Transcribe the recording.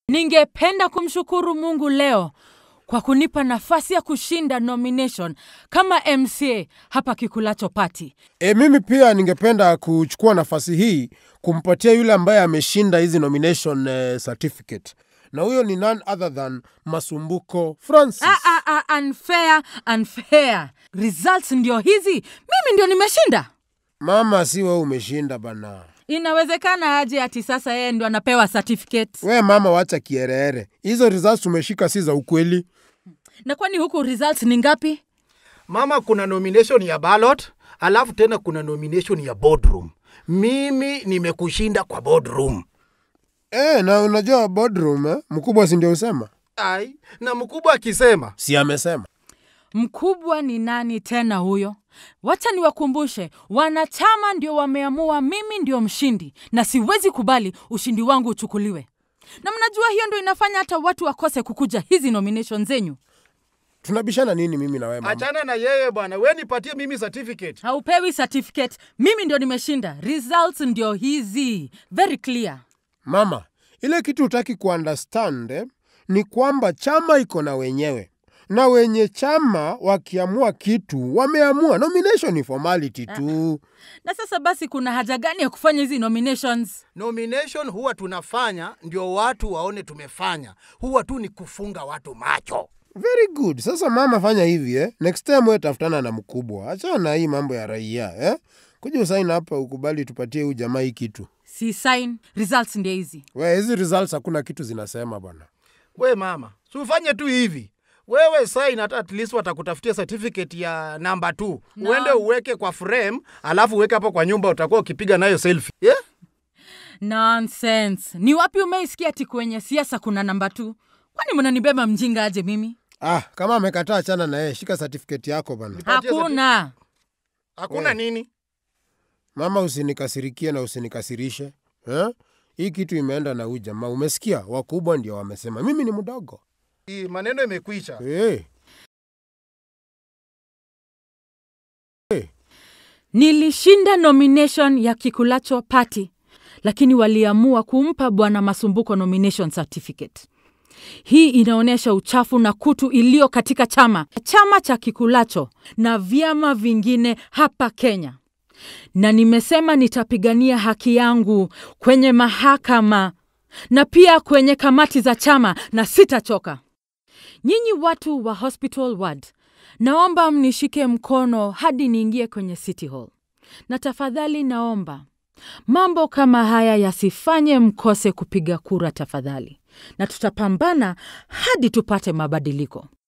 Ningependa kumshukuru Mungu leo kwa kunipa nafasi ya kushinda nomination kama MCA hapa Kikulacho Party. E, mimi pia ningependa kuchukua nafasi hii kumpatia yule ambaye ameshinda hizi nomination eh, certificate na huyo ni none other than Masumbuko Francis. Ah, ah, ah, unfair, unfair. Results ndio hizi, mimi ndio nimeshinda. Mama, si wewe umeshinda bana. Inawezekana aje ati sasa yeye ndio anapewa certificate? We mama, wacha kierere. Hizo results umeshika si za ukweli. Na kwani huku results ni ngapi? Mama, kuna nomination ya ballot, alafu tena kuna nomination ya boardroom. Mimi nimekushinda kwa boardroom. E, na unajua boardroom eh? Mkubwa si ndio usema? Ai, na mkubwa akisema Si amesema. Mkubwa ni nani tena huyo? Wacha niwakumbushe, wanachama ndio wameamua mimi ndio mshindi, na siwezi kubali ushindi wangu uchukuliwe. Na mnajua hiyo ndio inafanya hata watu wakose kukuja hizi nomination zenyu. Tunabishana nini mimi na wewe mama? achana na yeye bwana, we nipatie mimi certificate. Haupewi certificate, mimi ndio nimeshinda. Results ndio hizi, very clear. Mama, ile kitu utaki kuunderstand eh, ni kwamba chama iko na wenyewe na wenye chama wakiamua kitu wameamua. Nomination ni formality tu. Na sasa basi, kuna haja gani ya kufanya hizi nominations? Nomination huwa tunafanya ndio watu waone tumefanya, huwa tu ni kufunga watu macho. Very good. Sasa mama, fanya hivi eh. Next time wewe tafutana na mkubwa, achana na hii mambo ya raia eh. Kuja usaini hapa ukubali tupatie huyu jamaa hii kitu. Si sign, results ndio hizi. We, hizi results hakuna kitu zinasema bwana. We mama, si ufanye tu hivi wewe sign hata at least watakutafutia certificate ya namba 2 No. uende uweke kwa frame alafu uweke hapo kwa nyumba utakuwa ukipiga nayo selfie yeah? Nonsense. Ni wapi umeisikia ati kwenye siasa kuna namba tu? Kwani mnanibeba mjinga aje mimi? Ah, kama amekataa achana na yeye, shika certificate yako bana. Nipatie Hakuna. hakuna We. nini Mama, usinikasirikie na usinikasirishe eh? Hii kitu imeenda na huyu jamaa, umesikia? Wakubwa ndio wamesema, mimi ni mdogo Hii maneno imekwisha hey. Nilishinda nomination ya Kikulacho Party, lakini waliamua kumpa Bwana Masumbuko nomination certificate. Hii inaonyesha uchafu na kutu iliyo katika chama chama cha Kikulacho na vyama vingine hapa Kenya, na nimesema nitapigania haki yangu kwenye mahakama na pia kwenye kamati za chama na sitachoka. Nyinyi watu wa Hospital Ward, naomba mnishike mkono hadi niingie kwenye City Hall, na tafadhali naomba mambo kama haya yasifanye mkose kupiga kura tafadhali, na tutapambana hadi tupate mabadiliko.